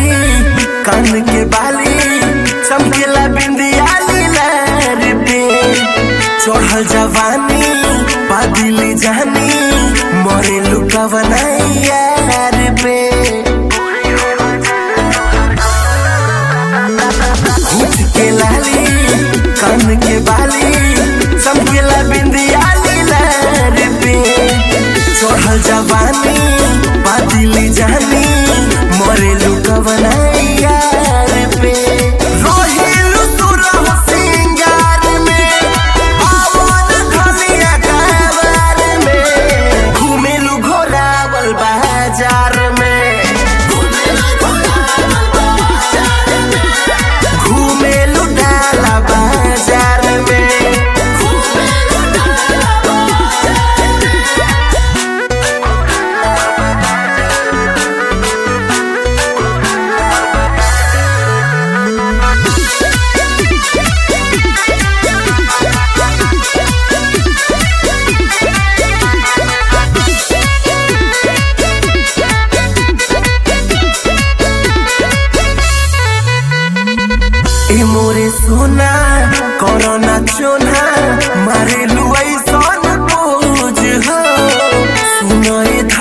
कान के बाली चमकेला बिंदिया लीलार पे चढ़ल जवानी बादिली जानी मरे लुका बनाइयार पे होठ के लाली कान के बाली चमकेला बिंदिया लीलार पे चढ़ल जवानी बादिली जानी मरे लुका बनाइयार पे रोहिलु सुरह सिंगार में पावन धनिया कावर में घुमेलु घोरावल बाजार में घुमेलु डाला बाजार में ए मोरे सोना कोरोना चोना मारे लुआई सन बोझ हो सुनो ए